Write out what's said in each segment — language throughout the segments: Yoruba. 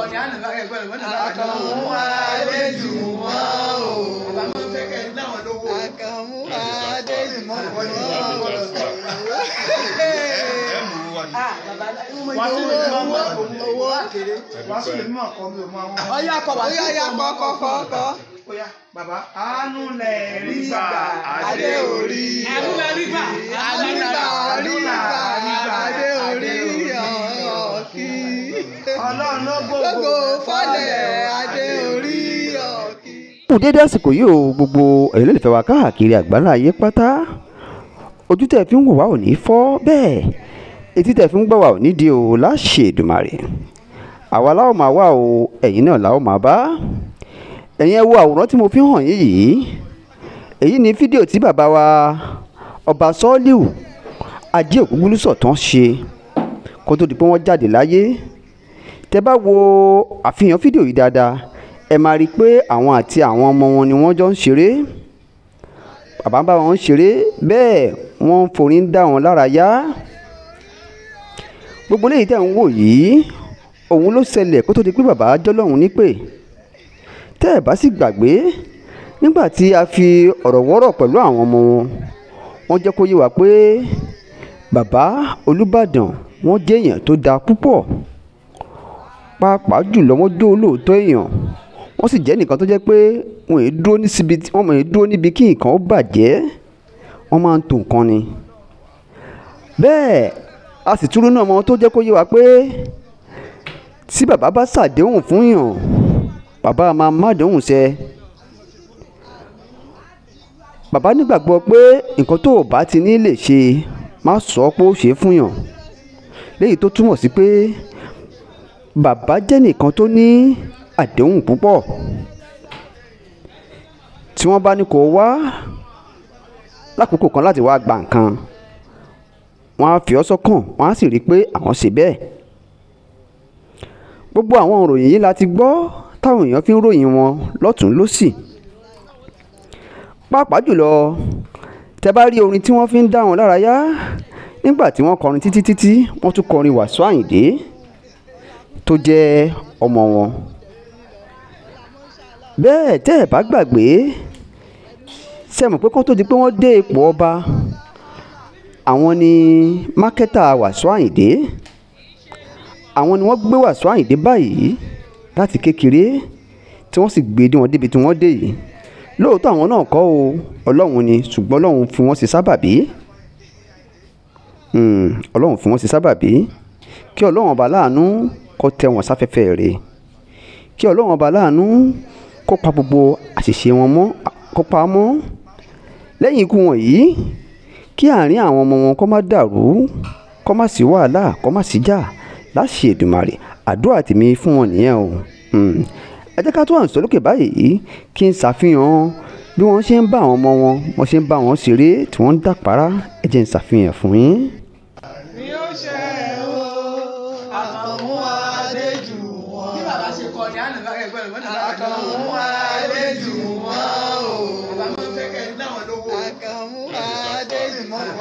kọ̀ọ̀dì àná lára ẹgbẹ́ rẹ̀ wọ́n náà Àkànmú Adéjùmọ̀ o. bàbá máa ń fẹ́ kẹ́ ẹ̀ náwọn lówó. Àkànmú Adéjùmọ̀ o. owó àkèrè wá sí èmi máa kọ́ mi ò máa wọ́n. Ọyá kọ wá sí ọyá kọ kọ kọ kọ. Oya bàbá àánú lẹ̀ rí gbà Adé orí. Àánú lẹ̀ rí gbà. Àánú lẹ̀ rí gbà. Adé orí ọ̀kí. Ọlọ́run ló Gbogbo gbogbo fọ́lẹ̀ Adé orí ọ̀kí. kù dédé àsìkò yìí o gbogbo ẹ̀yin olólùfẹ́ wa káàkiri àgbáńlá ayé pátá ojú tẹ̀ fi ń wò wá ò ní fọ́ bẹ́ẹ̀ etí tẹ̀ fi ń gbọ́ wá ò ní di o láṣẹ Èdùmàrè àwa láwọn máa wá o ẹ̀yin náà láwọn máa bá ẹ̀yin ẹ wo àwòrán tí mo fi hàn yín yìí èyí ni fídíò tí bàbá wa ọba Sọ́ọ́líù ajé ògúngúlùsọ̀ tán ṣe kó tó di pé wọ́n jáde láyé tẹ bá wo àfihàn fídíò yìí dáadáa ẹ máa rí i pé àwọn àti àwọn ọmọ wọn ni wọ́n jọ ń ṣeré bàbá ń bá wọn ṣeré bẹ́ẹ̀ wọ́n ń forí ń dá wọn lára yá gbogbo léyìí tẹ̀ ń wò yìí òun ló ṣẹlẹ̀ kó tó di pé bàbá jọlọ́run nípè tẹ́ ẹ̀ bá sì gbàgbé nígbà tí a fi ọ̀rọ̀ wọ́rọ̀ pẹ̀lú àwọn ọmọ wọn wọ́n jẹ́ kó yé wa pé bàbá Olúbàdàn wọ́n jẹ́ èèyàn tó dáa púpọ̀ pàápàá jùlọ wọ́n jó olóòótọ́ èèyàn wọ́n sì jẹ́ nìkan tó jẹ́ pé wọ́n èé dúró ní síbi tí wọ́n èé dúró níbi kí nǹkan ó bàjẹ́ wọ́n máa ń tò nǹkan ni. bẹ́ẹ̀ a sì túrú náà mọ tó jẹ́ kó yé wa pé tí bàbá bá ṣàdéhùn fún yàn bàbá máa má déhùn ṣẹ. bàbá nígbàgbọ́ pé nǹkan tó o bá ti ní lè ṣe má sọ pé ó ṣe é fún yàn léyìí tó túmọ̀ sí pé bàbá jẹ́ nìkan tó ní àdéhùn púpọ̀ tí wọ́n bá ní kó wá lákòókò kan láti wá gba nǹkan wọ́n á fi ọ́ sọ́kàn wọ́n á sì rí i pé àwọn ṣe bẹ́ẹ̀ gbogbo àwọn òròyìn yìí la ti gbọ́ táwọn èèyàn fi ń ròyìn wọn lọ́tún lọ́sì pàápàá jùlọ tẹ bá rí orin tí wọ́n fi ń dá wọn lára yá nígbà tí wọ́n kọrin títí títí wọ́n tún kọrin Wàsíù Àyìndé tó jẹ́ ọmọ wọn bẹ́ẹ̀ tẹ́ ẹ̀ bá gbàgbé ṣe mọ̀ pé kó tó di pé wọ́n dé ipò ọba àwọn ni mákẹ́tà Wàsíù Àyìndé àwọn ni wọ́n gbé Wàsíù Àyìndé báyìí láti kékeré tí wọ́n sì gbé dé wọn débi tí wọ́n dé yìí lóòótọ́ àwọn náà kọ́ o ọlọ́run ni ṣùgbọ́n ọlọ́run fi wọ́n ṣe sábàbí ọlọ́run fi wọ́n ṣe sábàbí kí ọlọ́run ọba láàánú kó tẹ́ wọn sáfẹ́fẹ́ rẹ̀ kí ọlọ́run ọba láàánú kó pa gbogbo àṣìṣe wọn mọ́ kó pa á mọ́ lẹ́yìn ikú wọn yìí kí àárín àwọn ọmọ wọn kó má dàrú kó má sí wàhálà kó má sí jà láṣẹ Èdùmàrè àdúrà tèmi fún wọn nìyẹn o ẹ jẹ́ ká tó àǹsọ́ lókè báyìí kí n ṣàfihàn bí wọ́n ṣe ń bá àwọn ọmọ wọn wọ́n ṣe ń bá wọn ṣeré tí wọ́n ń dàpárá ẹ jẹ́ n ṣàfihàn fún yín. Ni ó ṣe o. Àkànmú Adéjùmọ̀. Bí bàbá ṣe kọ̀ọ̀dì àná lára ẹgbẹ́ rẹ̀ wọ́n náà Àkànmú Adéjùmọ̀ o. bàbá máa ń fẹ́ kẹ́ ẹ̀ náwọn lówó. Àkànmú Adéjùmọ̀ o.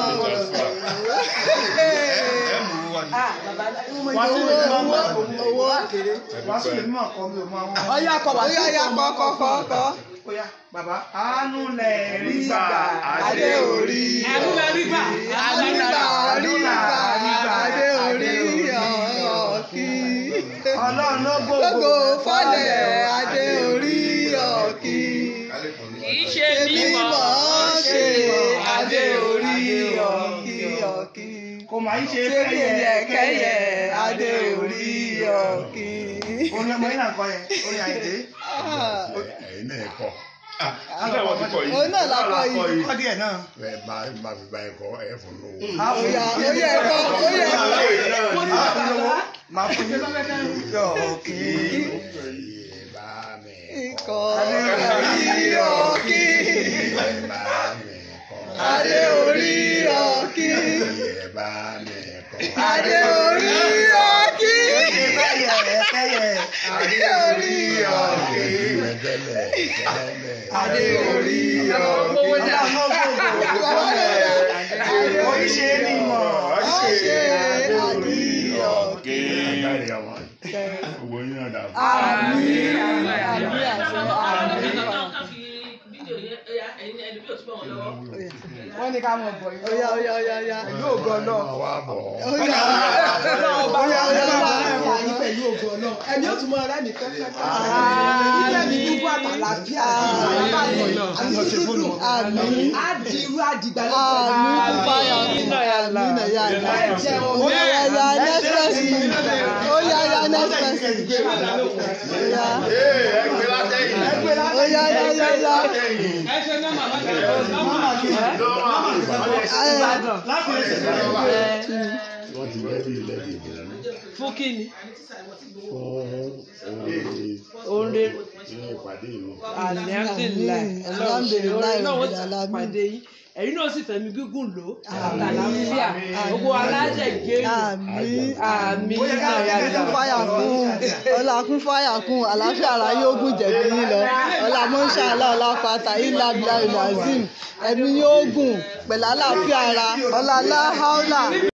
Wá sí èmi máa máa kọ́ mi owó àkèrè wá sí èmi máa kọ́ mi ò máa wọ́n. Ọyá kọ wá sí ọyá kọ kọ kọ kọ. Oya bàbá àánú lẹ̀ rí gbà Adé orí. Àánú lẹ̀ rí gbà. Àánú lẹ̀ rí gbà. Adé orí ọ̀kí. Ọlọ́run ló Gbogbo gbogbo fọ́lẹ̀ Adé orí ọ̀kí. kìí ṣe Mímọ̀ mímọ̀ ṣe Adé orí ọ̀kí ọ̀kí. kò máa ń ṣe Ṣé kí kẹ́yẹ yẹ kẹ́yẹ Adé orí ọ̀kí. Orin ọmọ yín náà kọ yẹn, orin Àyìndé. ẹ̀yin náà kọ́ Síbẹ̀ wọ́n ti kọ yìí. Òun náà la kọ yìí. Kọ́ díẹ̀ náà. ẹ máa máa fi bá ẹ kọ́ ẹ fún lówó. Oya oya ẹ̀kọ́ oya ẹ̀kọ́. Máa fún lówó. Máa fún yín. Ọ̀kì. Iye bá mi Ikọ̀ Adé orí ọ̀kí. Iye bá mi kọ́. Adé orí ọ̀kí. Iye bá mi kọ́. Adé orí ọ̀kí. Kẹ́yẹ kẹ́yẹ. Adé orí ọ̀kí. Tẹ́lẹ̀ tẹ́lẹ̀. Adé orí ọ̀kí. Ọlọ́run ló gbogbo fọ́lẹ̀. Kò í ṣe mímọ̀ ṣe Adé orí ọ̀kì. Agbárí ọmọ. Gbogbo yín àmín àmín àṣẹ àmín. wọ́n ní ká mọ̀ bọ̀ yìí. Oya oya oya oya. pẹ̀lú ògo Ọlọ́run. Ọmọ wa bọ̀. Oya Oya oya oya máa oya. bá yín pẹ̀lú ògo Ọlọ́run. Ẹni ó tún mọ ọ̀rẹ́ mi kẹ́kẹ́. Ilé mi dúpọ̀ àtàlàfíà. Àmín. Á di irú àdìgbà Àmín fáyà àmín náà yà yà. Oya oya oya next person. Oya oya next person. Oya Ee, ẹgbẹ́ látẹ̀yìn. oya oya oya oya. Wọ́n ti lẹ́bi lẹ́bi ìbò fún kíni fún oore nínú ìpàdé mi. alihamdulilayi Alhamdulilayi, náà wọ́n ti alamin. pàdé yín ẹ̀yin náà sì fẹ̀mí gígùn lò àtàlàfíà gbogbo aláṣẹ gẹ́gẹ́ Àmín. àmì kún fáyà kún ọlá kún fáyà kún àlàáfíà ara yóò gùn jẹ̀bi yín lọ ọlá mọ́ṣáláà ọlá pátá ilá bíi azim ẹ̀mí yóò gùn pẹ̀lú àlàáfíà ara ọlá aláhàólà.